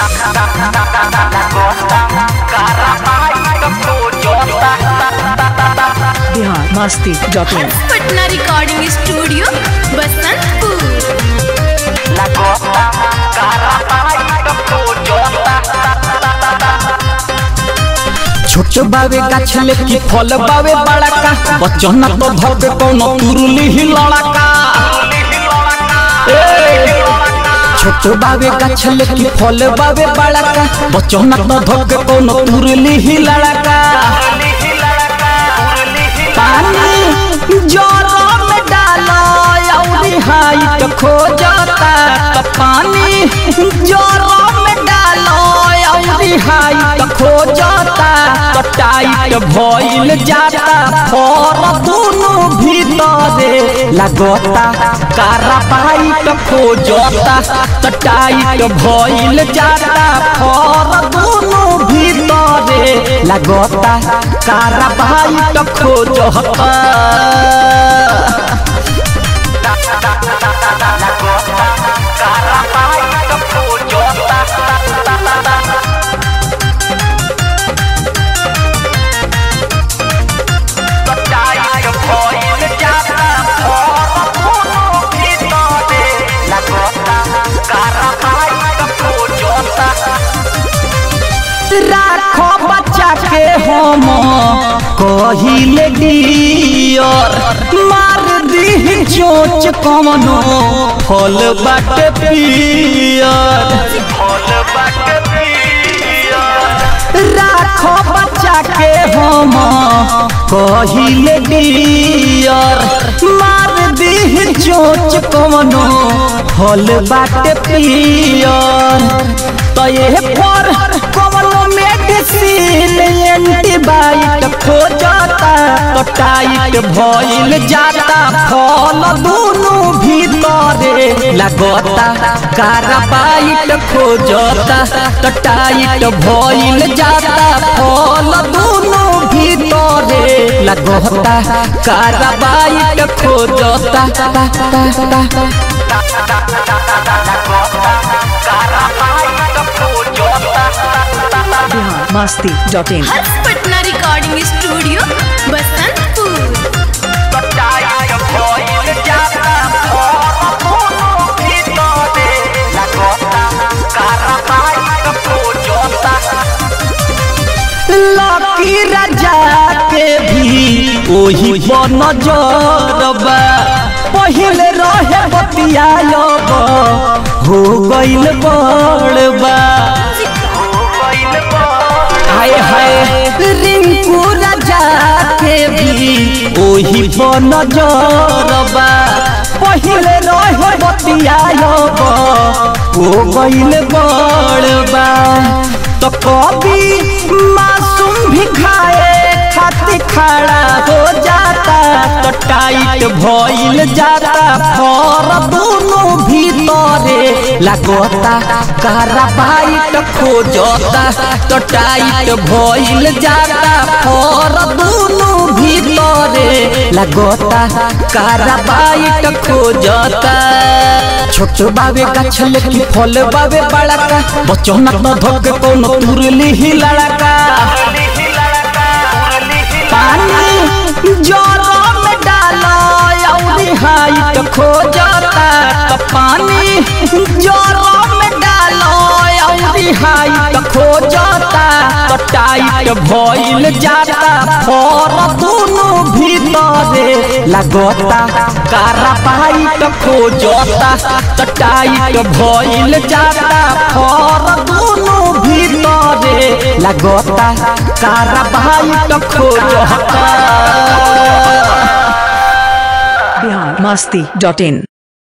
Bihar Masti dot in Patna recording studio Basantpur छोट बावे गाछ लेके फल बावे बड़ा का बच्चन तो धोके कोनो तुरली ही लड़का ए, छोट बावे गाछ लेके फल बावे बड़ा का बच्चन तो धोके कोनो तुरली ही लड़का पानी जोरो में डालो अउरी हाइट खो जाता तो पानी जोरो में डालो अउरी हाइट खो जाता तो टाइट भइल जाता फर दोनों भीतरे लगता कारा पाइट खो जाता तो टाइट भइल जाता फर दोनों भीतरे लगता कारा पाइट खो जाता राखो बच्चा के हम कहिले डियर मार दी चोच कमनो फल बाटे पियर राखो बच्चा के हम कहिले डियर मार दी चोच कमनो फल बाटे पियर तो ये पर कमनो मेडिसिन एंटीबायोटिक खो जाता तो टाइट भइल जाता फल दोनों भीतरे लगता कार्बाइट खो जाता तो टाइट भइल जाता फल दोनों भीतरे लगता कार्बाइट खो जाता Bihar Masti dot in Harsh Patna recording studio Basantpur lucky Raja के भी ओही बन जरबा पहिले रहे बतियाब हो गइल बड़बा हाय हाय रिंकू राजा के भी ओही बन जरबा पहिले रहे बतियाब हो गइल बड़बा तो कभी मासूम भी खाए खातिर खड़ा हो जाता तो टाइट भइल जाता फर दोनों भीतरे लगता कार्बाइट खो जाता तो टाइट भइल जाता फर दोनों भीतरे लगता कार्बाइट खो जाता छोट बावे गाछ लेके फल बावे बड़का बच्चों न तो धोके कोनो तुरली ही लड़का पानी जोरो में डालो अउरी हाइट खो जाता तो पानी जोरो में डालो अउरी हाइट खो जाता तो टाइट भइल जाता फर दोनों भीतरे लगता कारा पाइट खो जाता तो टाइट भइल जाता फर दोनों भीतरे लगता कारा पाइट खो जाता बिहार मस्ती डॉट इन